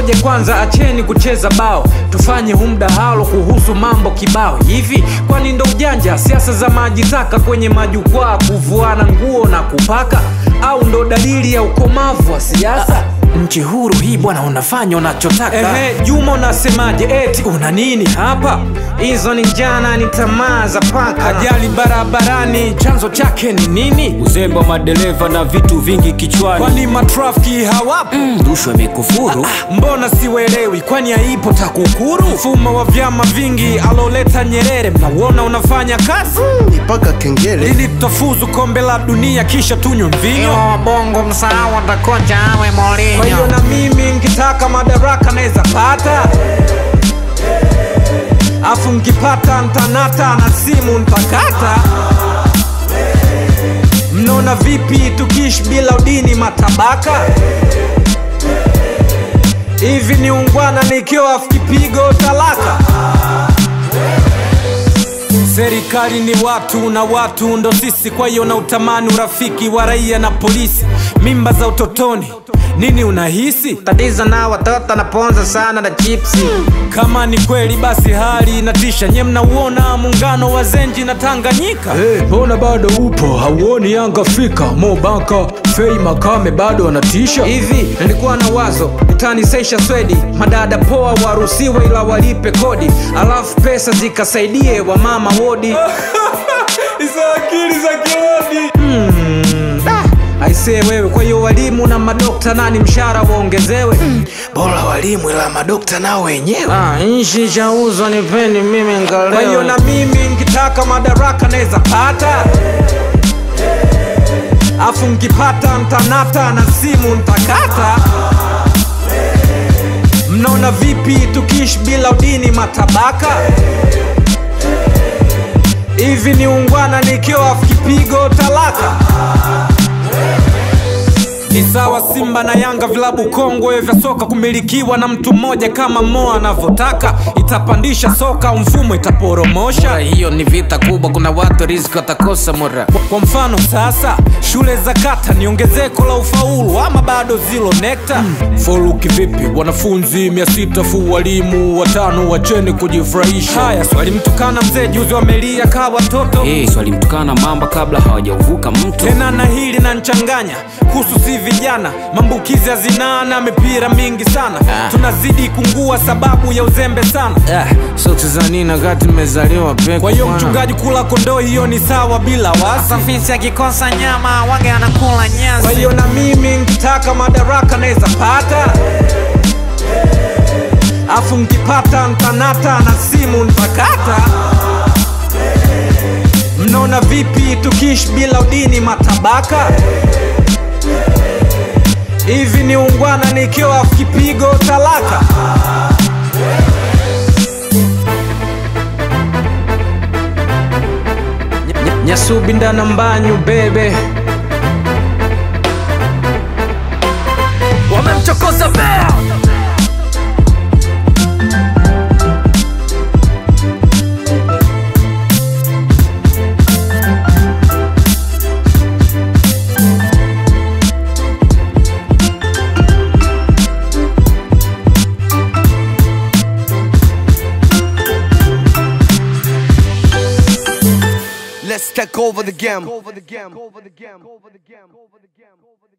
ngoja kwanza acheni kucheza bao tufanye hu mdahalo kuhusu mambo kibao hivi kwani ndo ujanja siasa za maji taka kwenye majukwaa kuvuana nguo na kupaka au ndo dalili ya ukomavu wa siasa nchi huru hii bwana unafanya unachotaka Ehe, juma unasemaje eti una nini hapa hizo ni jana ni tamaa za paka ajali barabarani chanzo chake ni nini uzembe wa madereva na vitu vingi kichwani kwani matrafiki hawapo rushwa imekufuru mbona siwelewi kwani haipo takukuru mfumo wa vyama vingi aloleta nyerere mnauona unafanya kazi mpaka kengele ili tutafuzu kombe la dunia kisha tunywe mvinyo bongo msahau atakocha awe kwa hiyo Mourinho. na mimi nkitaka madaraka naweza pata afu nkipata ntanata na simu ntakata mnaona vipi tukiishi bila udini matabaka hivi ni ungwana nikiwa afu kipigo talaka serikali ni watu na watu ndo sisi kwa hiyo na utamani urafiki wa raia na polisi mimba za utotoni nini unahisi Tatizo na watoto naponza sana na chipsi. kama ni kweli basi hali inatisha nye mnauona muungano wa zenji na tanganyika mbona hey, bado upo hauoni yanga afrika mobaka fei makame bado wanatisha hivi nilikuwa na wazo utanisesha swedi madada poa waruhusiwe ila walipe kodi alafu pesa zikasaidie wamama wodi hizo akili za kirodi hmm. aisee wewe kwa hiyo walimu na madokta nani mshahara waongezewe Bora walimu ila madokta nao wenyewe. Ah, Nchi chauzwa nipeni mimi kwa hiyo ngaleo. na mimi nkitaka madaraka naweza pata afu nkipata ntanata na simu ntakata mnaona vipi tukiishi bila udini matabaka hivi ni ungwana nikiwa afu kipigo talaka ni sawa simba na yanga vilabu kongwe vya soka kumilikiwa na mtu mmoja kama moa anavyotaka itapandisha soka mfumo itaporomosha Hiyo ni vita kubwa, kuna watu riziki watakosa mura. kwa, kwa mfano sasa shule za kata ni ongezeko la ufaulu ama bado zilo nekta hmm. foluki vipi wanafunzi mia sita fu walimu watano wacheni kujifurahisha haya swali mtukana mzee juzi wamelia kaa watoto hey, swalimtukana mamba kabla hawajauvuka mto tena na hili na nchanganya kuhusu si vijana maambukizi ya zinaa na mipira mingi sana Ah. tunazidi kungua sababu ya uzembe sana Ah, sote za nini wakati nimezaliwa peke kwa hiyo mchungaji kula kondoo hiyo ni sawa bila wasi Safisi akikosa nyama wage anakula nyasi. kwa hiyo na mimi nkitaka madaraka naweza pata afu nkipata ntanata na simu ntakata mnaona vipi tukiishi bila udini matabaka hivi ni ungwana nikiwa afu kipigo talaka nyasubi ndana mbanyu bebe wamemchokoza bea Let's take over the game. Over the game. Over the game. Over the game. Over the game.